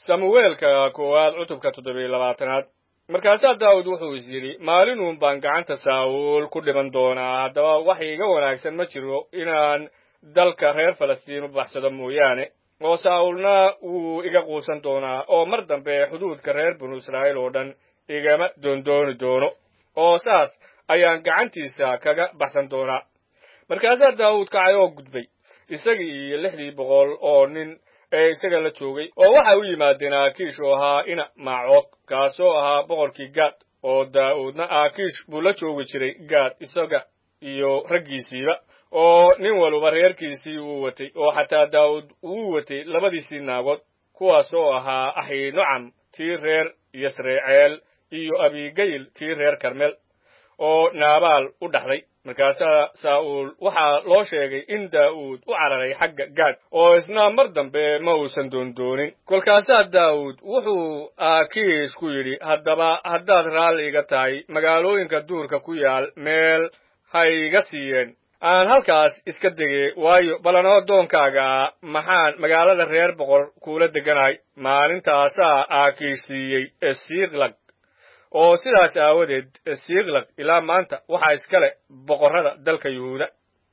samuweelka koowaad cutubka toddobiyo labaatanaad markaasaa daawud wuxuu is yidhi maalinuun baan gacanta saa'uul ku dhiman doonaa haddaba wax iiga wanaagsan ma jiro inaan dalka reer falastiin u baxsado mooyaane oo saa'uulna wuu iga quusan doonaa oo mar dambe xuduudka reer binu israa'iil oo dhan igama doondooni doono oo saas ayaan gacantiisa kaga baxsan doonaa markaasaa daawud kacay oo gudbay isagii iyo lixdii boqol oo nin ee isaga la joogay oo waxay u yimaadeen aakiish oo ahaa ina maacoog kaasoo ahaa boqorkii gaad oo daa'uudna aakiish buu la joogi jiray gaad isaga iyo raggiisiiba oo nin waluba reerkiisii uu watay oo xataa daa'uud uu watay labadiisii naagood kuwaas oo ahaa axiinocam tii reer yasreeceel iyo abigayil tii reer karmel oo naabaal u dhaxday markaasaa saa'uul waxaa loo sheegay in daa'uud u cararay xagga gaad oo isna mar dambe ma uusan doondoonin kolkaasaa daa'uud wuxuu aakiish ku yidhi haddaba haddaad raalli iga tahay magaalooyinka duurka ku yaal meel ha iga siiyeen aan halkaas iska degey waayo ballanoo doonkaaga maxaan magaalada reer boqor kuula deganahay maalintaasaa aakiish siiyey esiiklag oo sidaas aawadeed siiklaq ilaa maanta waxaa iska leh boqorrada dalka yuhuuda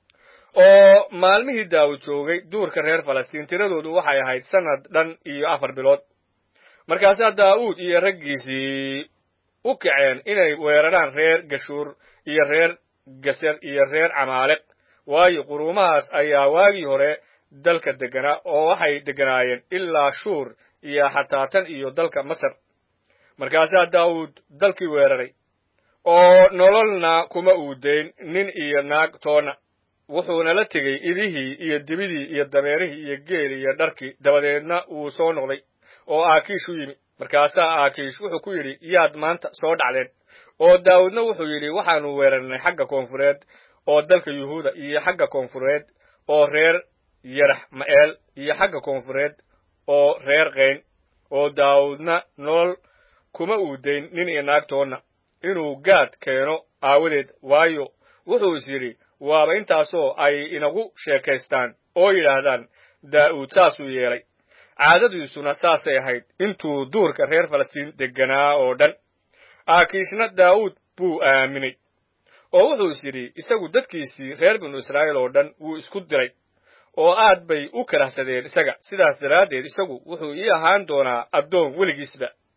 oo maalmihii daawud joogay duurka reer falastiin tiradoodu waxay ahayd sannad dhan iyo afar bilood markaasaa daa'uud iyo raggiisii u kaceen inay weeraraan reer gashuur iyo reer gaser iyo reer camaaleq waayo quruumahaas ayaa waagii hore dalka degganaa oo waxay degganaayeen ilaa shuur iyo xataa tan iyo dalka masar markaasaa daawud dalkii weeraray oo nololna kuma uudayn nin iyo naag toonna wuxuuna la tegey idihii iyo dibidii iyo dameerihii iyo geeli iyo dharkii dabadeedna wuu soo noqday oo aakiish u yimi markaasaa aakiish wuxuu ku yidhi yaad maanta soo dhacdeen oo daawudna wuxuu yidhi waxaannu weerarnay xagga koonfureed oo dalka yuhuuda iyo xagga koonfureed oo reer yarax ma'eel iyo xagga koonfureed oo reer kayn oo daawudna nolol kuma uudayn nin iyo naagtoonna inuu gaad keeno aawadeed waayo wuxuu is yidhi waaba intaasoo ay inagu sheekaystaan oo yidhaahdaan daa'uud saasuu yeelay caadadiisuna saasay ahayd intuu duurka reer falastiin degganaa oo dhan aakiishna daa'uud buu aaminay oo wuxuu is yidhi isagu dadkiisii reer binu israa'iil oo dhan wuu isku diray oo aad bay u karahsadeen isaga sidaas daraaddeed isagu wuxuu ii ahaan doonaa addoon weligiisba